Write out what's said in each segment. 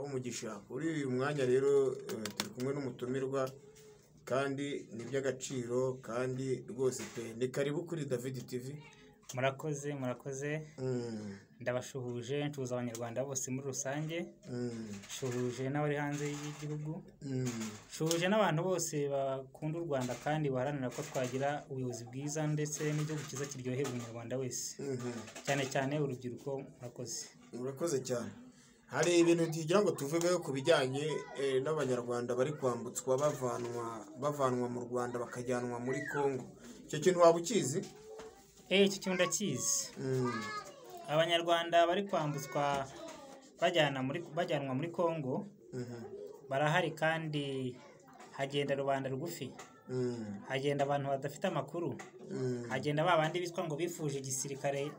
umugisha kuri uyu mwanya rero turi kumwe n'umutumirwa kandi ni iby'agaciro kandi rwose pe ni karibu kuri david tv murakoze murakoze Mm, ndabashuhuje ncuza abanyarwanda bose muri rusange mm, nshuhuje n'abari hanze y'igihugu mm. nshuhuje n'abantu bose bakunda u rwanda kandi baharanira ko twagira ubuyobozi bwiza ndetse n'igihugu cyiza kiryohera umunyarwanda wese Mhm. cyane cyane urubyiruko murakoze murakoze cyane hari ibintu tugira ngo tuvugeho ku bijyanye eh, n'abanyarwanda bari kwambutswa bavanwa bavanwa mu rwanda bakajyanwa muri congo icyo kintu waba ukizi eh iki kintu ndakizi Mm, abanyarwanda bari kwambutswa bajyana muri bajyanwa muri congo mhm, barahari kandi hagenda rubanda rugufi mm, hagenda abantu badafite amakuru mm, hagenda ba bandi bitwa ngo bifuje igisirikare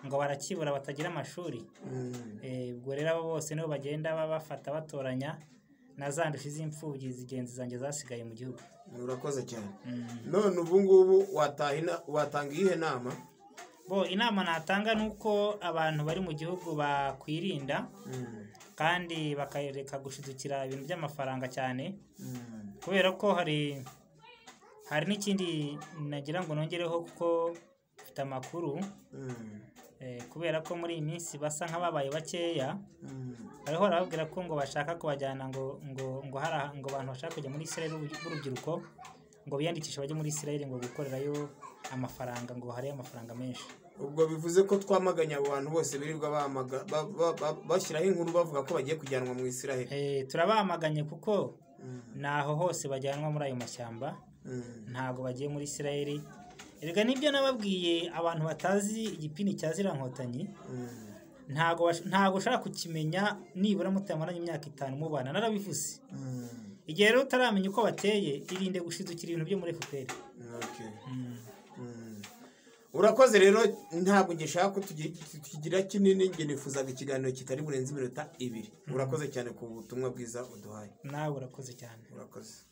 ngo barakibura batagira amashuri mm. Eh, ubwo rero abo bose nibo bagenda ba- bafata batoranya na za ndushyi z'imfubyi z'ingenzi zanjye zasigaye mu gihugu murakoze cyane Mm. none ubu ngubu wataha ina- watanga iyihe nama bo inama natanga ni uko abantu bari mu gihugu bakwirinda Mm, kandi bakareka gushidukira ibintu by'amafaranga cyane mm, kubera ko hari hari n'ikindi nagira ngo nongereho kuko mfite amakuru mm, eh, kubera ko muri iyi minsi basa nk'ababaye bakeya mm. bariho barababwira ko ngo bashaka kubajyana ngo ngo ngo hari aha- ngo abantu bashaka kujya muri Israel b'u- b'urubyiruko ngo biyandikishe bajye muri Israel ngo gukorerayo amafaranga ngo hariyo amafaranga menshi ubwo bivuze ko twamaganye abo bantu bose birirwa bamaga- ba- ba- ba- bashyiraho inkuru bavuga ko bagiye kujyanwa mu israheli Eh, turabamaganye kuko Mm, naho hose bajyanwa muri ayo mashyamba mm, ntabwo bagiye muri Israel erega nibyo nababwiye abantu batazi igipindi cya ziriya nkotanyi mm, ntabwo bash- ntabwo ushobora kukimenya nibura mutamaranye imyaka itanu mubana narabivuze mm. igihe rero utaramenya uko bateye irinde gushidukira ibintu byo muri FPR Okay. Mm. Mm. urakoze rero ntabwo ngishaka ko tugira tukigira kinini nge nifuzaga ikiganiro kitari burenze iminota ibiri urakoze cyane ku butumwa bwiza uduhaye nawe urakoze cyane urakoze